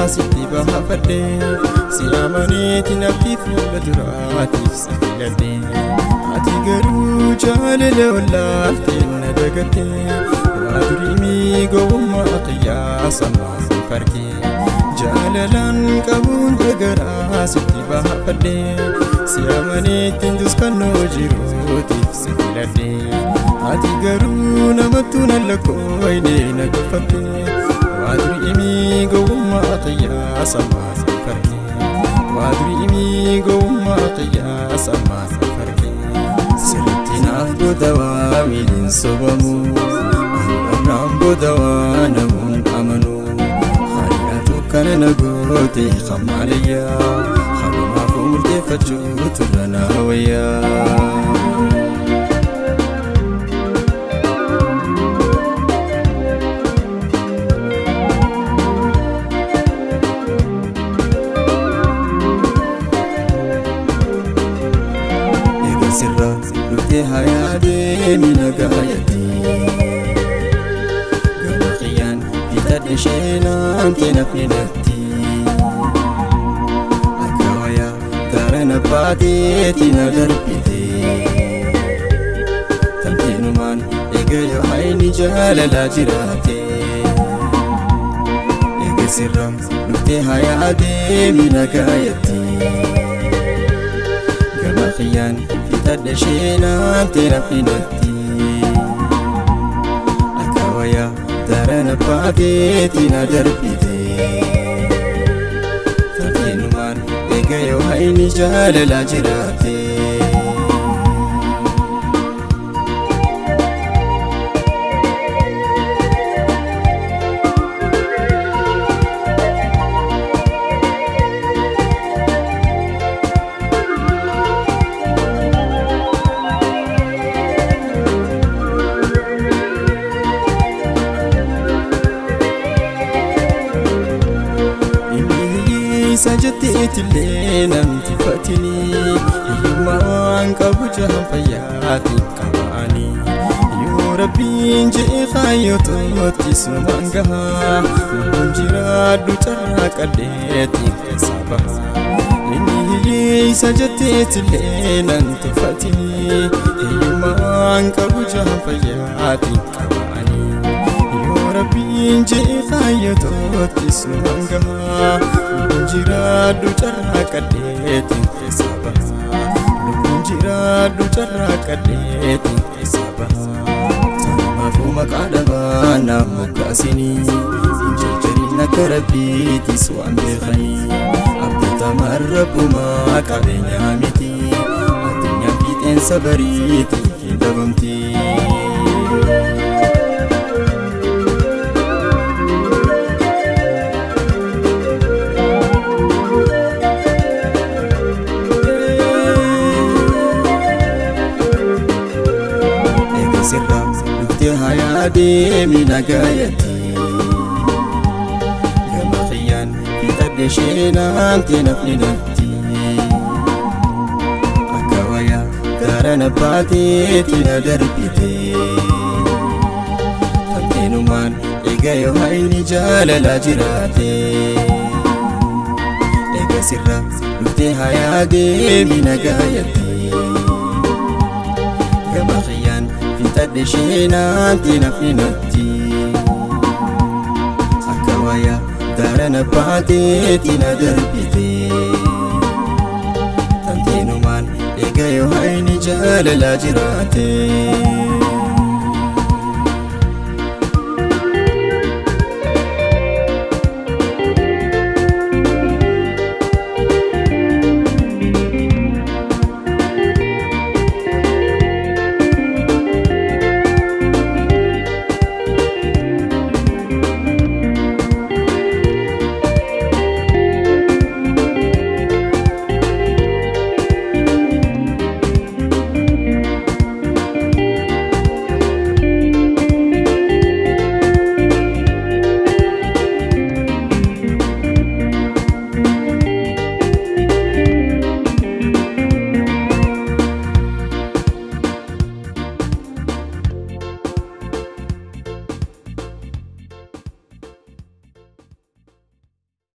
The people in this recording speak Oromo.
sitti baafadhe si amaneeti nafti fuula duraatiif si filadhe ati garuu jaalala wallaaltee na dagatte waa durii gowwummaa qiyyaasa maasii farkee jaalalaan qabuun dagaraa sitti baafadhe si amaneettiin duskannoo jiruutiif si filadhe ati garuu namattuu nan lakkooyne na tuffatte waa durii gowwummaa qiyyaasa maasii farkee waa durii gowwummaa qiyyaasa maasii farkee sirritti naaf godawaa miiliin sobamu amraan godawaa namuun amanu hariyaatu kana na goote kamaalayyaa halumaafuu murteeffachuu turra naa wayyaa. sirra dhuftee hayaadee minagaayatti gama qiyyaan bitadhe sheenaamtee nafni natti akka wayaa gaara na baateeti na darbite tamteenumaan eegayo hayni jaalalaa jiraate eega sirra dhuftee hayaadee minagaayatti gama qiyyaan bitadhe sheenaamtee nafni natti akka wayaa darana baateeti na darbite tafeenumaan eegayo hayni jaalalaa jiraate isa jetteetillee namti fatini hiyyummaa waan qabu jahan fayyaatiin qabaani yoo rabbiin je'e kaayyotootti sumaan gahaa lubbuun jiraadhu carraa qadheetiin keessa bahaa inni hiyyeessa jetteetillee nan tuffatini hiyyummaa waan qabu jahan fayyaatiin qabaani yoo rabbiin je'e kaayyotootti sumaan gahaa lubbuun jiraadhu carraa qadheetiin keessa bahaa lubbuun jiraadhu carraa qadheetiin keessa bahaa sanumaafuu maqaa dhabaa naaf moggaasinii hin jarjarin akka rabbiitis waan beekanii abdatamaan rabbumaa qabeenyaa miti addunyaa fiixeensa bariitii hin dhabamtii. sirra dhuftee hayaadee miidhagaayatti gama qiyyaan fixadhe sheenaamtee nafni natti akka wayaa gaara na baateeti na darbite tanteenumaan eegayo hayni jaalalaa jiraate eega sirra dhuftee hayaadee miidhagaayatti gama qiyyaan fixadhe sheenaamtee nafni natti akka wayaa gaara na baateeti na darbite tanteenumaan eegayo hayni jaalalaa jiraate.